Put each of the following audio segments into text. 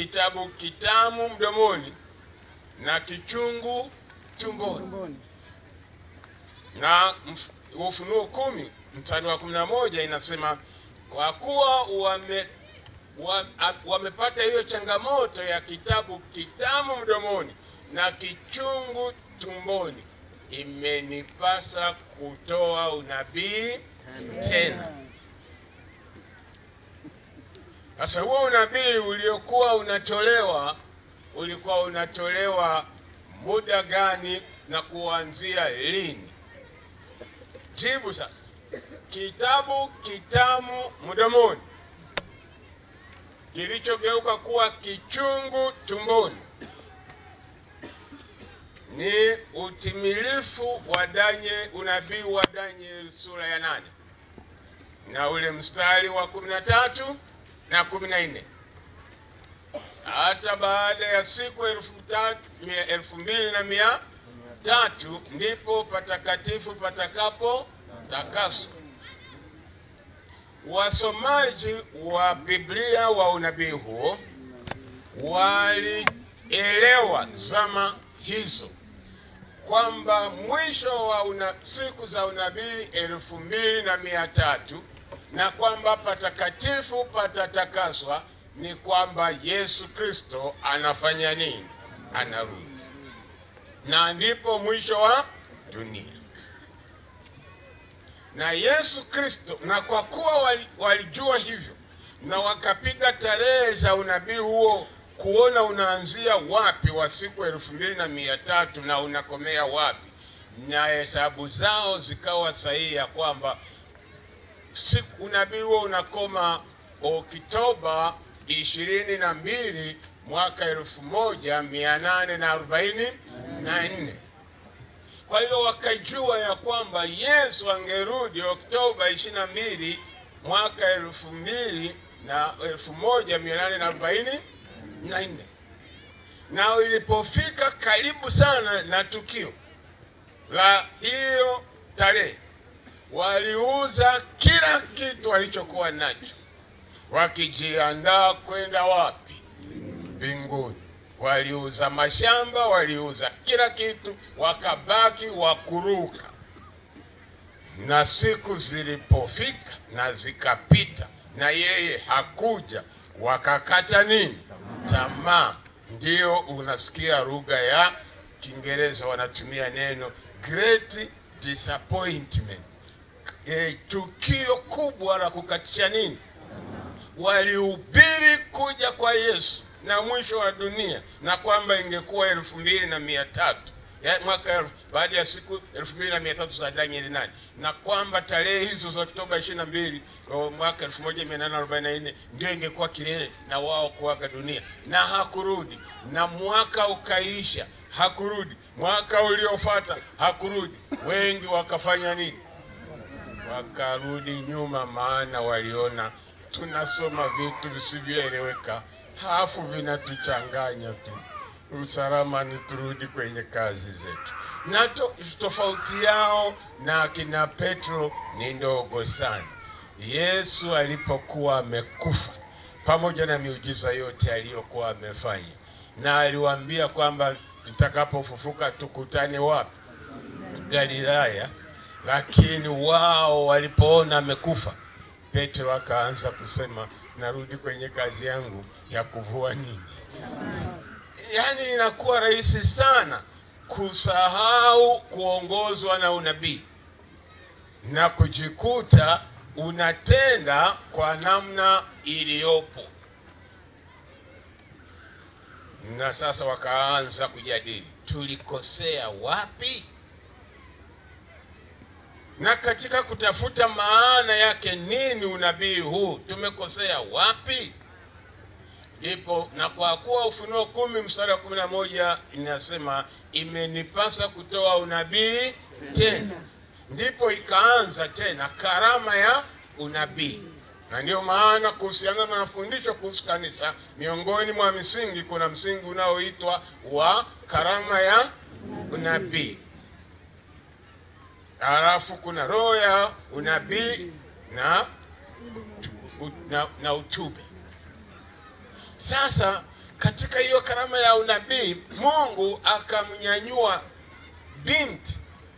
kitabu kitamu mdomoni na kichungu tumboni. tumboni. Na mf- Ufunuo kumi mstari wa kumi na moja inasema kwa kuwa wame, wa, a- wamepata hiyo changamoto ya kitabu kitamu mdomoni na kichungu tumboni, imenipasa kutoa unabii tena. Sasa huo unabii uliokuwa unatolewa ulikuwa unatolewa muda gani na kuanzia lini? Jibu sasa. Kitabu kitamu mdomoni kilichogeuka kuwa kichungu tumboni ni utimilifu wa Daniel, unabii wa Daniel sura ya nane na ule mstari wa kumi na tatu na kumi na nne hata baada ya siku elfu ta- mia- elfu mbili na mia tatu ndipo patakatifu patakapo takaswa. Wasomaji wa Biblia wa unabii huo walielewa zama hizo kwamba mwisho wa una, siku za unabii elfu mbili na mia tatu na kwamba patakatifu patatakaswa ni kwamba Yesu Kristo anafanya nini? Anarudi, na ndipo mwisho wa dunia. Na Yesu Kristo, na kwa kuwa wali- walijua hivyo na wakapiga tarehe za unabii huo kuona unaanzia wapi wa siku elfu mbili na mia tatu na unakomea wapi, na hesabu zao zikawa sahihi ya kwamba siku unabii huo unakoma Oktoba ishirini na mbili mwaka elfu moja mia nane na arobaini na nne. Kwa hiyo wakajua ya kwamba Yesu angerudi Oktoba ishirini na mbili mwaka elfu mbili na elfu moja mia nane na arobaini na nne, na ilipofika karibu sana na tukio la hiyo tarehe waliuza kila kitu walichokuwa nacho wakijiandaa kwenda wapi? Mbinguni. Waliuza mashamba, waliuza kila kitu, wakabaki wakuruka. Na siku zilipofika na zikapita, na yeye hakuja, wakakata nini? Tamaa. Ndio unasikia lugha ya Kiingereza wanatumia neno great disappointment e, tukio kubwa la kukatisha nini. Walihubiri kuja kwa Yesu na mwisho wa dunia, na kwamba ingekuwa elfu mbili na mia tatu ya mwaka elfu, baada ya siku elfu mbili na mia tatu za Danieli nane na kwamba tarehe hizo za Oktoba ishirini na mbili o, mwaka elfu moja mia nane arobaini na nne ndio ingekuwa kilele na wao kuaga dunia, na hakurudi, na mwaka ukaisha, hakurudi. Mwaka uliofuata hakurudi. Wengi wakafanya nini? wakarudi nyuma, maana waliona tunasoma vitu visivyoeleweka, halafu vinatuchanganya tu. Usalama ni turudi kwenye kazi zetu. Na to, tofauti yao na akina Petro ni ndogo sana. Yesu alipokuwa amekufa, pamoja na miujiza yote aliyokuwa amefanya, na aliwaambia kwamba tutakapofufuka tukutane wapi? Galilaya. Lakini wao walipoona amekufa, Petro akaanza kusema narudi kwenye kazi yangu ya kuvua nini. Yaani inakuwa rahisi sana kusahau kuongozwa na unabii na kujikuta unatenda kwa namna iliyopo. Na sasa wakaanza kujadili tulikosea wapi? na katika kutafuta maana yake nini unabii huu, tumekosea wapi? Ndipo na kwa kuwa Ufunuo kumi mstari wa kumi na moja inasema imenipasa kutoa unabii tena, ndipo ikaanza tena karama ya unabii. Na ndio maana kuhusiana na mafundisho kuhusu kanisa, miongoni mwa misingi, kuna msingi unaoitwa wa karama ya unabii halafu kuna roho ya unabii na, u- na, na utube. Sasa katika hiyo karama ya unabii Mungu akamnyanyua binti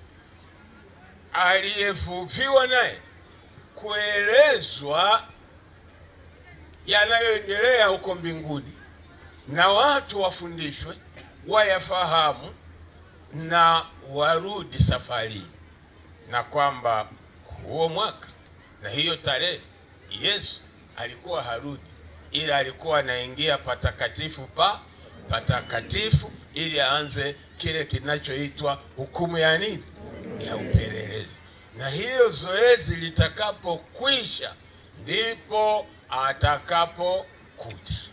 aliyevuviwa naye kuelezwa yanayoendelea huko mbinguni, na watu wafundishwe, wayafahamu na warudi safarini, na kwamba huo mwaka na hiyo tarehe Yesu alikuwa harudi, ila alikuwa anaingia patakatifu pa patakatifu, ili aanze kile kinachoitwa hukumu ya nini, ya upelelezi. Na hiyo zoezi litakapokwisha, ndipo atakapokuja.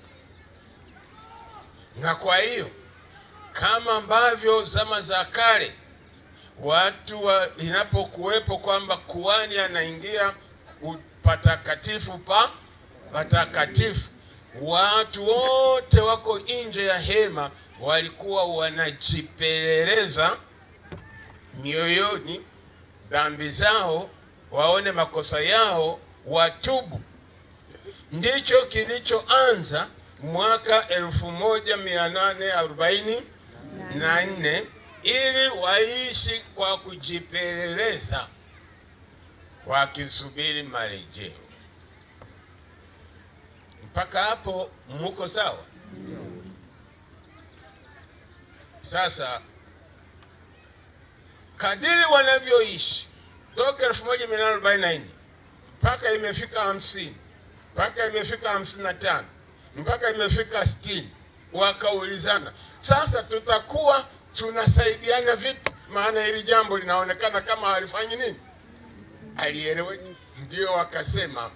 Na kwa hiyo kama ambavyo zama za kale watu wa, inapokuwepo kwamba kuhani anaingia patakatifu pa patakatifu, watu wote wako nje ya hema walikuwa wanajipeleleza mioyoni dhambi zao, waone makosa yao, watubu. Ndicho kilichoanza mwaka 1840 na nne ili waishi kwa kujipeleleza wakisubiri marejeo. Mpaka hapo muko sawa? Sasa kadiri wanavyoishi toka 1844 mpaka imefika hamsini mpaka imefika hamsini na tano mpaka imefika sitini wakaulizana sasa tutakuwa tunasaidiana vipi? Maana hili jambo linaonekana kama halifanyi nini, alieleweki. Ndio wakasema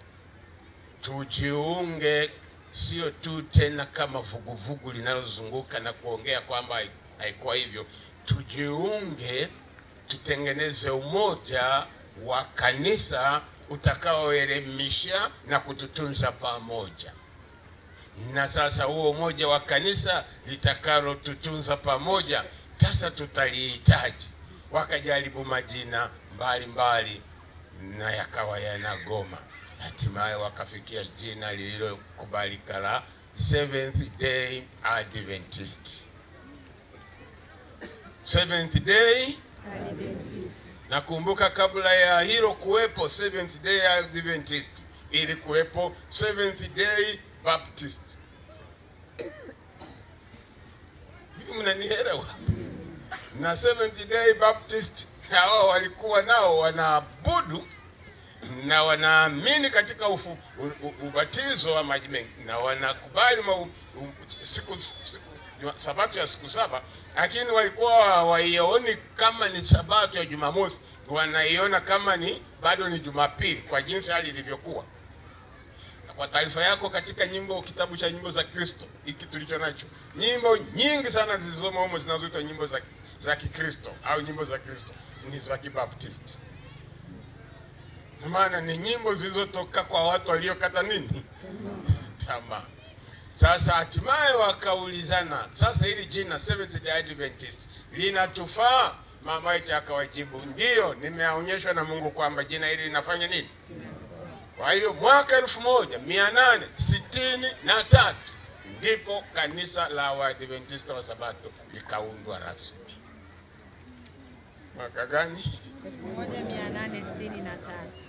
tujiunge, sio tu tena kama vuguvugu linalozunguka na kuongea kwamba haikuwa hivyo. Tujiunge, tutengeneze umoja wa kanisa utakaoelimisha na kututunza pamoja na sasa huo umoja wa kanisa litakalotutunza pamoja, sasa tutalihitaji. Wakajaribu majina mbalimbali na yakawa yanagoma, hatimaye wakafikia jina lililokubalika la Seventh Day Adventist. Seventh Day Adventist. Nakumbuka kabla ya hilo kuwepo Seventh Day Adventist, ili kuwepo Seventh Day Baptist. Hivi mnanielewa? Na Seventh Day Baptist hao walikuwa nao wanaabudu na wanaamini katika ufu, u, u, ubatizo wa maji mengi na wanakubali ma, u, u, siku, siku, sabato ya siku saba, lakini walikuwa hawaioni kama ni sabato ya Jumamosi, wanaiona kama ni bado ni Jumapili kwa jinsi hali ilivyokuwa. Na kwa taarifa yako, katika nyimbo, kitabu cha nyimbo za Kristo hiki tulicho nacho, nyimbo nyingi sana zilizomo humo zinazoitwa nyimbo za, za Kikristo au nyimbo za Kristo ni za Kibaptisti na maana ni nyimbo zilizotoka kwa watu waliokata nini tamaa. Sasa hatimaye wakaulizana, sasa hili jina Seventh Day Adventist linatufaa? Mama yetu akawajibu, ndiyo, nimeonyeshwa na Mungu kwamba jina hili linafanya nini. Kwa hiyo mwaka elfu moja mia nane sitini na tatu ndipo kanisa la Waadventista wa Sabato likaundwa rasmi. Mwaka gani? 1863.